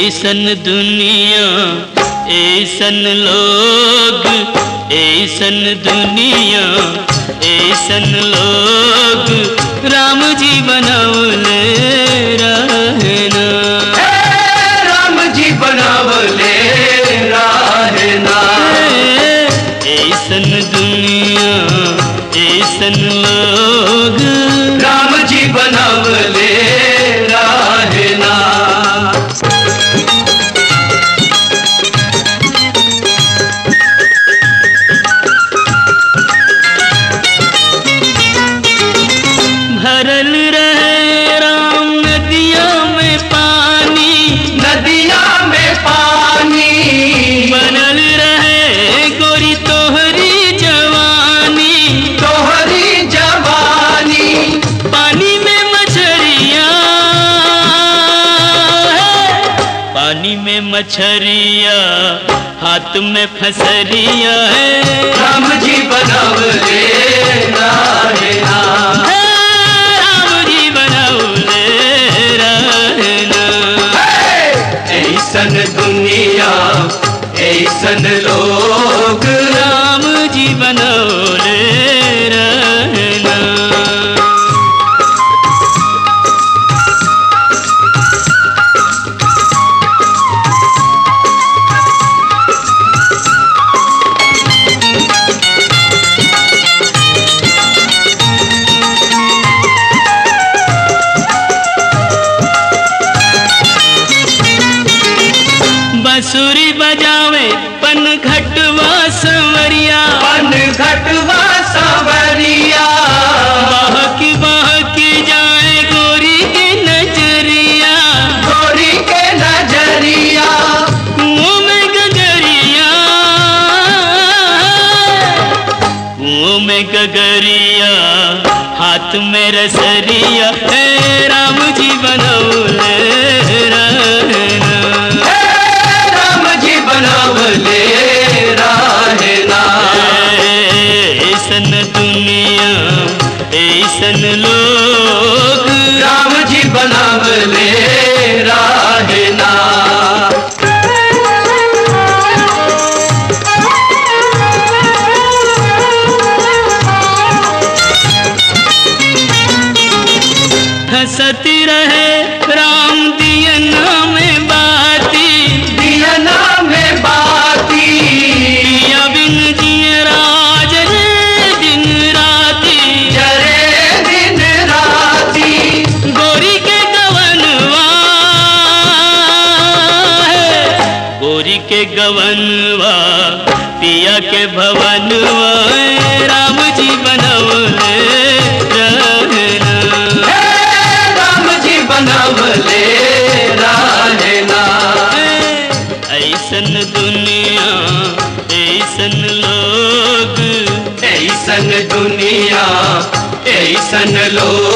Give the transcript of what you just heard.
ऐसन दुनिया ऐसन लोग ऐसन दुनिया ऐसन लोग राम जी बनौले रहना राम जी बनावले रहना ऐसन दुनिया ऐसन लोग राम जी बनावले रहना भरल रहे राम नदिया में पानी नदिया में पानी बनल रहे गोरी तोहरी जवानी तोहरी जवानी पानी में मछरिया पानी में मछरिया हाथ में फसरिया है राम जी बनावले रहना हे राम जी बनौले रहना ऐसन दुनिया ऐसन लोग राम जी बनौले रहना बंसुरी बजावे पन घटवा संवरिया पन घटवा सावरिया बहकी बहकी जाए गोरी की नजरिया गोरी के नजरिया कुओं में गगरिया कुओं में गगरिया हाथ में रसरिया हे राम जी बनौले रहना हे राम जी बनावले रहना ऐसन दुनिया ऐसन लोग राम जी बनावले रहना हंसती रहे राम दियना में बाती दियना में बाती पिया बिन जिए राज रे दिन राती जरे दिन राती गोरी के गवनवा है, गोरी के गवनवा पिया के भवनवा है, राम जी बनवले रहना हे राम जी बनावले रहना ऐसन दुनिया ऐसन लोग ऐसन दुनिया ऐसन लोग